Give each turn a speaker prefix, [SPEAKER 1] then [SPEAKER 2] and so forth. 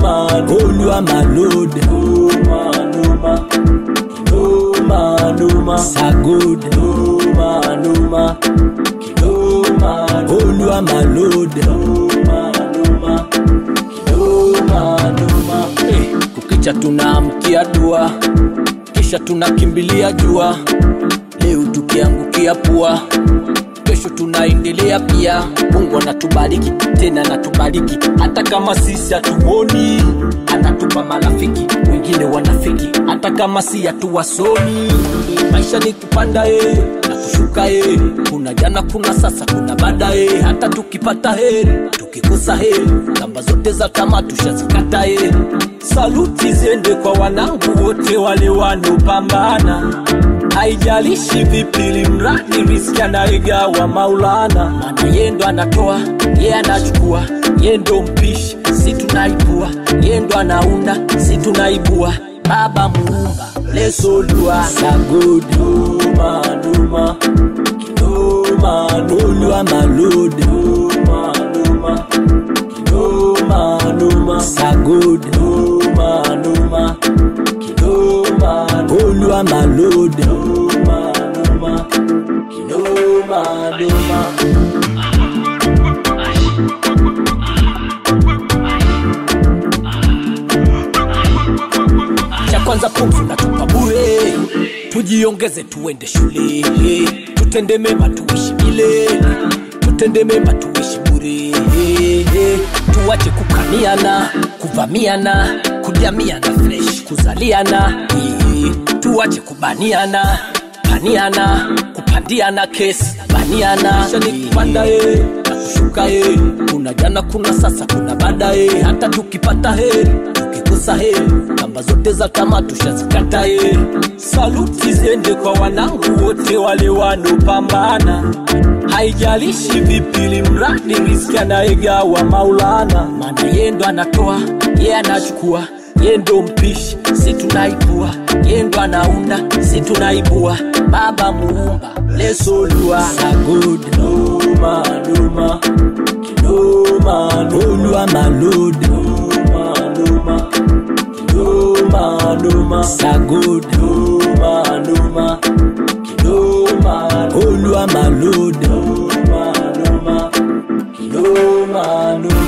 [SPEAKER 1] kinoma olwa malode noma noma kinoma noma sagode noma noma kinoma olwa malode noma noma kinoma noma eh, kukicha tunaamkia dua kisha tunakimbilia jua leo tukiangukia pua kesho tunaendelea pia mungu anatubariki tena anatubariki hata kama sisi hatumuoni anatupa marafiki wengine wanafiki hata kama si hatuwasomi maisha ni kupanda e na kushuka e kuna jana kuna sasa kuna baadaye hata tukipata heri tukikosa heri kamba zote za tamaa tushazikata e saluti ziende kwa wanangu wote wale wanaopambana haijalishi vipili mradi riski anaigawa maulana mana yendo anatoa ye anachukua yendo mpishi si tunaipua yendo anaunda si tunaibua baba muumba lesolua sagoduma numa kinoma nolwa malode numa numa kinoma numa sagoduma numa kinoma olwa malode noma noma kinoma noma cha kwanza pumzi natupa bure tujiongeze tuende shule tutende mema tuishi milele tutende mema tuishi bure tuache kukaniana kuvamiana kujamiana fresh kuzaliana eh, tuache kubaniana paniana kupandiana kesi baniana ni kupanda e na kushuka e kuna jana kuna sasa kuna baadaye hata tukipata heri tukikosa heri kamba zote za tamaa tushazikata e saluti ziende kwa wanangu wote wale wanaopambana haijalishi vipili mradi riski anaegawa maulana maana yendo anatoa ye anachukua yendo mpishi si tunaipua yendo anaunda si tunaibua baba muumba lesolua sagod noma noma kinoma nolwa malode noma noma kinoma noma sagod noma noma kinoma olwa malode noma noma kinoma noma